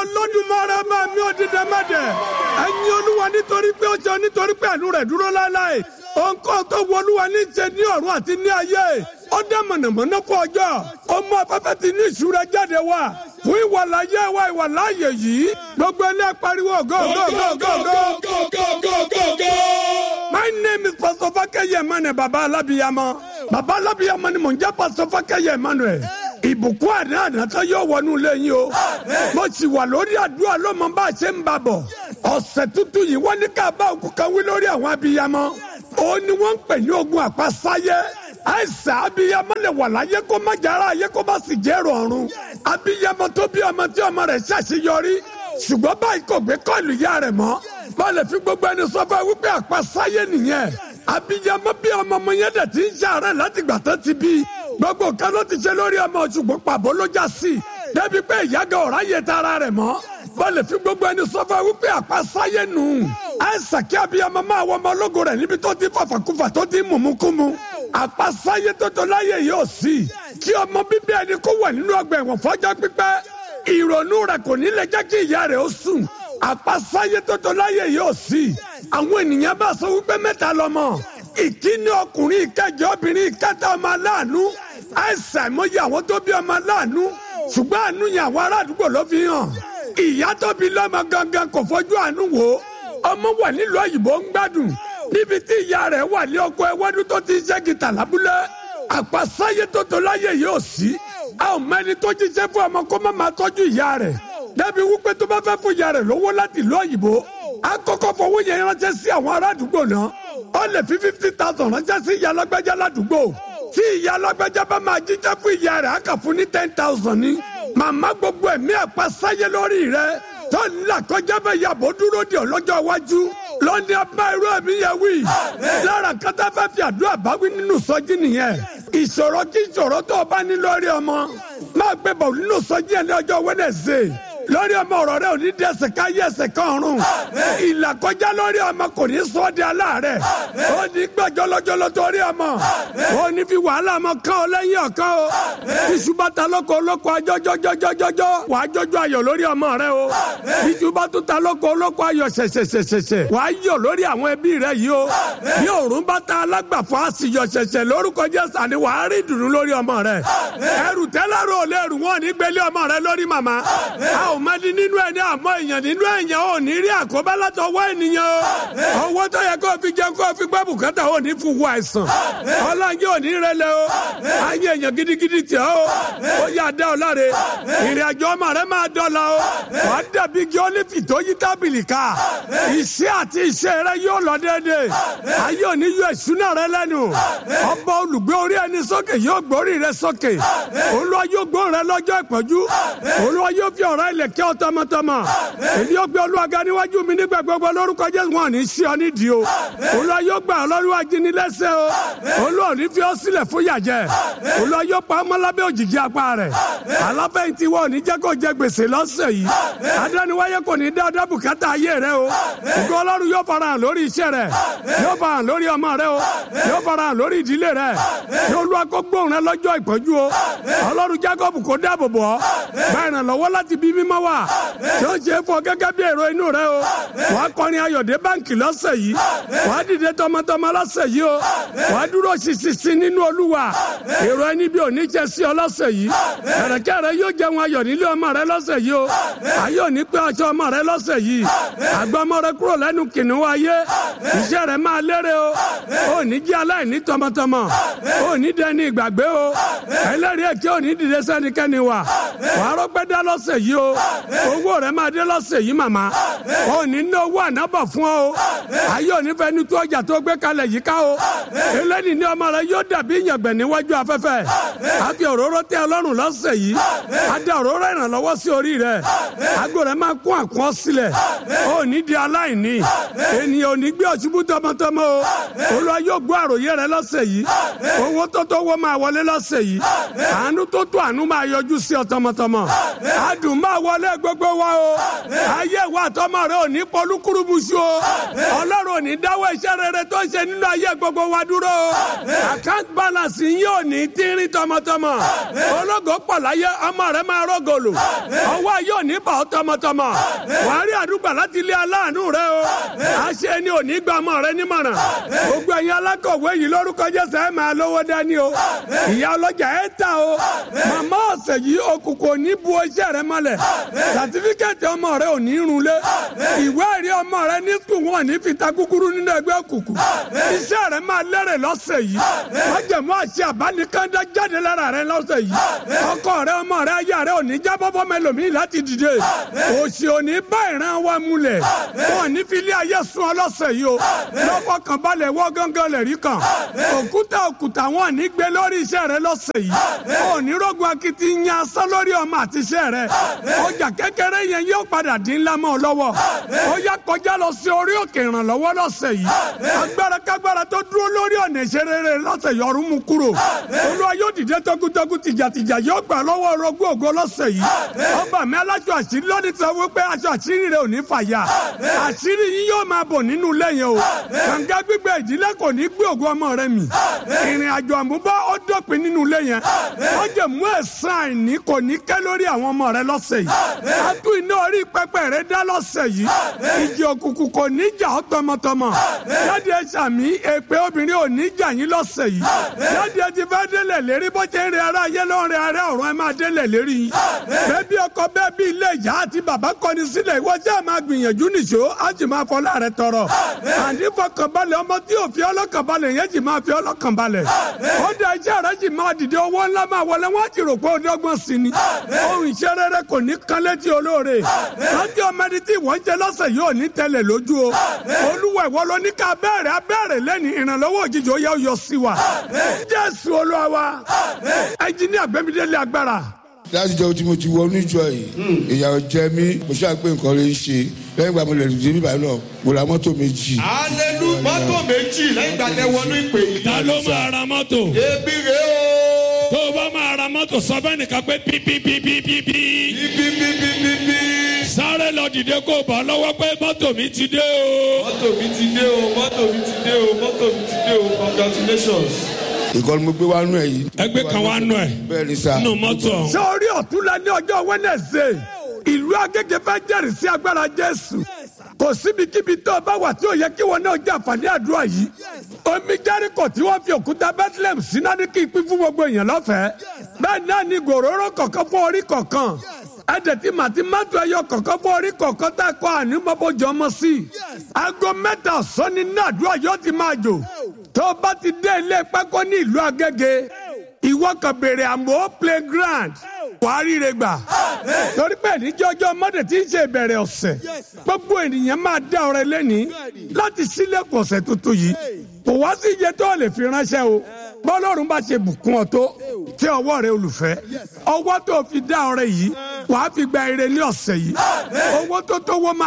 olódùmarè máa mi òdìdẹ mẹ́dẹ̀ ẹ̀yin olúwa nítorí pé ó jẹ́ nítorí pé àánú rẹ̀ dúró láéláé òǹkọ́ tó wọ olúwa ní ṣe ní ọ̀run àti ní ayé ó dá mọ̀nàmọ́ná fún ọjọ́ ó mú afẹ́fẹ́ ti ní ìṣúra jáde wá fún ìwàláyé wa ìwàláyé yìí gbogbo ẹni apariwo go go go go go. My name is Pastor Fakeye Emmanuel Baba Alabiyamọ. Baba Alabiyamọ ni mò ń jẹ́ Pastor Fakeye Emmanuel. Ìbùkún àná ànátọ́ yóò wọnú ilé yín o. Mo sì wà lórí àdúrà lọ́mọ bá a ṣe ń bà bọ̀. Ọ̀sẹ̀ tuntun yìí wọ́n ní ká bá òkú kan wí lórí àwọn abiyamọ. Ó ní wọ́n ń pè ní ogun àpasáyé. Àìsàn abiyamọ lè wà láyé kó má jára ayé kó má sì jẹ́ rọrùn. Abiyamọ tó bí ọmọ tí ọmọ rẹ̀ ṣàṣeyọrí. Ṣùgbọ́n báyìí kò gbé kọ́ọ̀lù ìyá rẹ̀ mọ́. Bá lè fi gbogbo ẹni sọ fún ẹ wípé àpasáyé nìyẹn. Abiyamọ bí ọmọ ọmọ yẹn dẹ̀ ti ń ṣàárẹ̀ láti gbà tán ti bí. Gbogbo kan ló ti ṣe lórí ọmọ ṣùgbọ́n pàbó ló já sí. Débi pé ìyága ọ̀rá yẹ tara rẹ̀ mọ́. Bá lè fi gbogbo ẹni sọ fún ẹ wípé àpasáyé nù. Àìsàn kí abiyamọ máa wọ ọmọ ológo rẹ̀ níbi tó ti fàfàkùfà tó ti mùmúkúmu. Àpasáyé tó tó láyé yóò sí. Kí ọmọ bíbí ẹni kó wà nínú ọgbà ẹ̀wọ̀n fọ́jọ́ pípẹ́. Ìrònú rẹ̀ kò ní lè jẹ́ kí ìyá rẹ̀ ó sùn àpasáyé tótó láyé yóò sí àwọn ènìyàn bá sọ wípé mẹ́ta lọ́mọ ìkíní ọkùnrin ìkẹjọ obìnrin ìkẹta ọmọ aláàánú àìsàn àìmọye àwọn tó bí ọmọ aláàánú ṣùgbọ́n àánú yẹn àwọn ará àdúgbò ló fi hàn ìyá tó bí lọ́mọ gangan kò fojú àánú wò ọmọ wà nílùú òyìnbó ń gbádùn níbi tí ìyá rẹ̀ wà ní ọkọ̀ ẹwọ́dún tó ti ṣe gìtà lábúlé àpasáyé tótó láyé yóò sí a ò mẹ́ni tó jíṣẹ́ fún ọmọ kó má máa tọ́jú ìyá rẹ̀ débi wípé tó bá fẹ́ fún ìyá rẹ̀ lówó láti ìlú òyìnbó á kọ́kọ́ fowó yẹn ránṣẹ́ sí àwọn ará àdúgbò náà ó lè fi fifty thousand ránṣẹ́ sí ìyá alágbẹ́já ládùúgbò tí ìyá alágbẹ́já bá máa jíjẹ́ fún ìyá rẹ̀ á kà fún ní ten thousand ní màmá gbogbo ẹ̀mí àpasáyé lórí rẹ̀ tó ń là kọjá bẹ́ẹ̀ yàbò dúró di ọlọ́jọ́ iwájú lọ́ni abá irú ẹ̀mí yẹn wí lára kátà fẹ́ fi àdúrà báwí nínú sọ́jí nìyẹn ìṣòro kí ìṣòro tó o bá ní lórí ọmọ máa gbé bọ̀ nínú sọ́jí ẹ̀ ní ọjọ́ Wednesday lórí ọmọ ọ̀rọ̀ rẹ ò ní di ẹsẹ̀ ká yí ẹsẹ̀ kan ọ̀run ìlà kọjá lórí ọmọ kò ní sọ ọ́ di aláàárẹ̀ ó ní gbàjọ́ lọ́jọ́lọ́ torí ọmọ ó ní fi wàhálà ọmọ kan ọ lẹ́yìn ọ̀kan o iṣu bá ta lóko olóko ajọ́jọ́jọ́jọ́jọ́ wà á jọjọ́ ayọ̀ lórí ọmọ rẹ o iṣu bá tún ta lóko olóko ayọ̀ ṣẹ̀ṣẹ̀ṣẹ̀ṣẹ̀ wà á yọ̀ lórí àwọn ẹbí rẹ yìí o bí òòrùn bá ta alágbàfọ́ àṣìyọ̀ ṣẹ̀ṣẹ̀ lórúkọ Jésù àní wà á rí ìdùnnú lórí ọmọ rẹ ẹrù tẹ́lẹ̀rù ò lè rù wọ́n ní gbélé ọmọ rẹ lórí màmá a ò mẹ́ni nínú ẹni àmọ́ èèyàn nínú èèyàn ò ní rí àkóbá látọwọ́ ènìyàn o owó tó yẹ kó o fi jẹun kó o fi gbọ́ bùkátà ò ní fún wa àìsàn ọlọ́njẹ́ ò ní rẹlẹ̀ o ayé èèyàn gidigidi tẹ̀ o ó yà dá ọ láre ìrìn àjò ọmọ rẹ máa dọ́là o wàá dàbí igi ólífì tó yí tábìlì ká iṣẹ́ àti iṣẹ́ rẹ yóò lọ déédéé ayé ò ní yọ ìṣúná rẹ lẹ́nu ọba olùgbé orí ẹni sókè yóò gbórí rẹ sókè olúwa yóò gbó rẹ lọ́jọ́ ìpọ́njú olúwa yóò fi ọ̀rọ̀ ilẹ̀ kẹ́ ọ tọmọtọmọ èmi yóò gbé olúwa ga níwájú mi nígbà gbogbo lórúkọ jésù wọn ní sí ọ nídìí o olúwa yóò gbà ọ lọ́rùn ajínigbẹ́sẹ̀ o olúwa ò ní fi ọ sílẹ̀ fún yàjẹ́ olúwa yóò pa ọmọ lábẹ́ òjìji apá rẹ̀ aláfẹ̀yìntì wọn ò ní jẹ́ kó jẹ gbèsè lọ́sẹ̀ yìí adániwáyé kò ní dá ọdá bùkátà ayé rẹ o ògo ọlọ́run yóò fara hàn lórí iṣẹ́ rẹ yóò fara hàn lórí ọmọ rẹ o yóò fara hàn lórí ìdílé rẹ yóò lu akógbóhùn rẹ lọ́jọ́ ìpọ́njú o ọlọ́run jákọ́bù kó dáàbò bò ọ́ bá ìrànlọ́wọ́ láti bí mímọ́ wà tí ó ṣe é fọ gẹ́gẹ́ bí èrò inú rẹ o wà á kọrin ayọ̀dé báǹkì lọ́sẹ̀ yìí wà á dìde tọmọtọmọ lọ́sẹ̀ yìí o wà á dúró ṣiṣiṣi nínú olúwa èrò ẹni bí òní jẹ sí ọ lọ́sẹ̀ yìí ẹ̀rẹ̀kẹ́ rẹ yóò jẹun ayọ̀ nílé ọmọ rẹ lọ́sẹ̀ yìí o ayé òní pé aṣọ ọmọ rẹ lọ́sẹ̀ yìí àgbà ọmọ rẹ kúrò lẹ́nu kìnìún ayé iṣẹ́ rẹ máa lérè o ò ní jẹ́ aláìní tọmọtọmọ ò ní dẹni ìgbàgbé o ẹlẹ́rìí èké ò ní dìde sẹ́nikẹ́ni wà wà á rọ́pẹ́ dá lọ́sẹ̀ yìí o owó rẹ máa dé lọ́sẹ̀ yìí màmá ò ní ná owó ànábọ̀ fún ọ o ayé òní fẹ́ ní tó ọjà tó gbé kalẹ̀ yìí ká o eléyìí ní ọmọ rẹ yóò dàbí ìyàngbẹ̀ níwájú afẹ́fẹ́ àfi òróró tẹ ọlọ́run lọ́sẹ̀ yìí adé òróró ìrànlọ́wọ́ sí orí rẹ àgọ́ rẹ máa kún àkọ́ sílẹ̀ ò ní di aláìní ènìyàn ò ní gbé ọ̀ṣubú tọmọtọmọ o olúwa yóò gbọ́ àròyé rẹ lọ́sẹ̀ yìí owó tó tó wọ́ máa wọlé lọ́sẹ̀ yìí àánú tó tó àánú máa yọjú sí ọ tọmọtọmọ adùn máa wọlé gbogbo wa o ayé wa àtọmọ rẹ ò ní pọlúkúrúmuṣu o ọlọ́run ò ní dáwọ́ iṣẹ́ rere tó ń ṣe nínú ayé gbogbo wa dúró o account balance yín ò ní tínrín tọmọtọmọ ológo pọ̀ láyé ọmọ rẹ máa rọ́gọ̀lù ọwọ́ ayé ò ní bà ọ́ tọmọtọmọ wàá rí àdúgbò láti ilé aláàánú rẹ o àṣẹ ni ò ní gba ọmọ rẹ nímọ̀ràn gbogbo ẹ̀yin alákọ̀wé yìí lórúkọ Jésù ẹ̀ máa lówó dání o ìyá ọlọ́jà ẹ̀ ta o màmá ọ̀sẹ̀ yìí òkùnkùn ò ní bu iṣẹ́ rẹ mọ́lẹ̀ sàtífíkẹ́tì ọmọ rẹ ò ní runlé ìwé ẹ̀rí ọmọ rẹ ní sùn wọn ní fita kúkúrú nínú ẹgbẹ́ òkùnkùn iṣẹ́ rẹ máa lẹ́rẹ̀ lọ́sẹ̀ yìí májẹ̀mú àṣẹ àbánikẹ́ndá jáde lára rẹ lọ́sẹ̀ yìí ọkọ rẹ ọmọ rẹ aya rẹ ò ní jábọ́ fọmọ ẹlòmíì láti dìde òṣì ò ní bá ìran wa múlẹ̀ wọn ní fi ilé ayé sun ọlọ́sẹ̀ yìí o lọ́kọ̀ kan balẹ̀ wọ́ gángan lẹ̀ rí kan òkúta òkúta wọn ní gbé lórí iṣẹ́ rẹ lọ́sẹ̀ yìí ò ní rògùn akitiyan asán lórí ọmọ àti iṣẹ́ rẹ ọjà kékeré yẹn yóò padà dín ńlá mọ́ ọ lọ́wọ́ ó yá kọjá lọ sí orí òkè ìrànlọ́wọ́ lọ́sẹ̀ yìí agbára kágbára tó dúró lórí ọ̀nà ìṣerere lọ́sẹ̀ yìí ọ̀run mú kúrò olúwa yóò dìde tọkútọkú tìjàtìjà yóò gbà lọ́wọ́ orogún ògo lọ́sẹ̀ yìí ọba mi alájọ àṣírí lónìí sọ wípé aṣọ àṣírí rẹ ò ní fàyà àṣírí yín yóò máa bọ̀ nínú ilé yẹn o kànga gbígbẹ ìdílé kò ní gbé ògo ọmọ rẹ mì ìrìn àjò àmúbá ó dópin nínú ilé yẹn ó jẹ mú ẹ̀san àìní kò ní kẹ́ lórí àwọn ọmọ rẹ lọ́sẹ̀ yìí a tún iná orí pẹpẹ rẹ dá lọ́sẹ̀ yìí ìjì òkùnkùn kò ní jà ọ́ tọmọtọmọ jáde ẹ sàmí èpè obìnrin ò ní jà yín lọ́sẹ̀ yìí jáde ẹ ti fẹ́ délẹ̀ lérí bó ṣe ń rẹ ara ayé ló ń rẹ ara ọ̀run ẹ máa délẹ̀ lérí yín bẹ́ẹ̀ bí ọkọ bẹ́ẹ̀ bí ilé ìyá àti bàbá kọni sílẹ̀ ìwọ jẹ́ máa gbìyànjú nìṣó á sì máa fọlá rẹ tọrọ àní fọkànbalẹ̀ ọmọ tí ò fi ọlọ́kànbalẹ̀ yẹn sì máa fi ọlọ́kànbalẹ̀ ó da iṣẹ́ rẹ sì máa dìde owó ńlá máa wọlé wọ́n ti rò pé ó dọ́gbọ́n sí ni ohun iṣẹ́ rere kò ní kan létí olóore láti ọmọ ẹni tí ìwọ́n jẹ lọ́sẹ̀ yóò ní tẹ́lẹ̀ lójú o olúwa ìwọ ló ní ká bẹ̀rẹ̀ abẹ́rẹ́ lẹ́ni ìrànlọ́wọ́ òjijì ó yẹ ó yọ sí wa jésù olúwa wa ẹnjiníà gbẹmídélé agbára láti jẹ́ tí mo ti wọnú ìjọ yìí ìyàwó jẹ mí mo ṣáà pé nǹkan rẹ̀ ń ṣe lẹ́yìn ìgbà mo lè dìde bíbá náà mo ra mọ́tò méjì. alelu mọ́tò méjì lẹ́yìn ìgbà tẹ wọnú ìpè yìí. ta ló máa ra mọ́tò. ebi rè o. tó o bá máa ra mọ́tò sọ fẹ́ nìkan pé pípípípípí. bíbíbíbíbí. sáré lọ dìde kó o bá lọ́wọ́ pé mọ́tò mi ti dé o. mọ́tò mi ti dé o mọ́tò mi ti dé o mọ́tò mi ti dé o congratulations. ìkọ́ni mo gbé wá nú ẹ̀ yìí. ẹgbẹ́ kan wá nù ẹ̀ bẹ́ẹ̀ ni sá. nù mọ́tò ọ̀hún. sọ́ọ́rí ọ̀túnla ní ọjọ́ wẹ́nẹ̀sẹ̀ ìlú agége fẹ́ jẹ́rìí sí agbára jésù kò síbikíbi tó o bá wà tí ò yẹ kí wọn náà jẹ àǹfààní àdúrà yìí omi jẹ́ríkò tí wọ́n fi òkúta bethlehem síná ní kí n pín fún gbogbo èèyàn lọ́fẹ̀ẹ́ bẹ́ẹ̀ náà ni gòróró kọ̀ọ̀kan fún orí kọ̀ọ̀kan ẹ̀dẹ̀ tí màtí mọ́tò ẹyọ kọ̀ọ̀kan fún orí kọ̀ọ̀kan tá a kọ́ àní mọ́bọ́jọ́ ọmọ sí i aago mẹ́ta ọ̀sán ni náà àdúrà yóò ti máa jò tó o bá ti dé ilé pákó ní ìlú agége ìwọ kan béèrè àmọ́ playground wàá ríre gbà torí pé níjọ́jọ́ mọ́dé tí ń ṣe ìbẹ̀rẹ̀ ọ̀sẹ̀ gbogbo ènìyàn máa dá ọrẹ lẹ́ni láti sílẹ̀kùn ọ̀sẹ̀ tuntun yìí kò wá sí iye tó lè fi ránṣẹ́ o bọ́lọ́run bá ṣe bùkún ọ tó tí ọwọ́ rẹ olùfẹ́ ọwọ́ tó fi dá ọrẹ yìí wàá fi gba ire ní ọ̀sẹ̀ yìí owó tó tó wọ́n máa.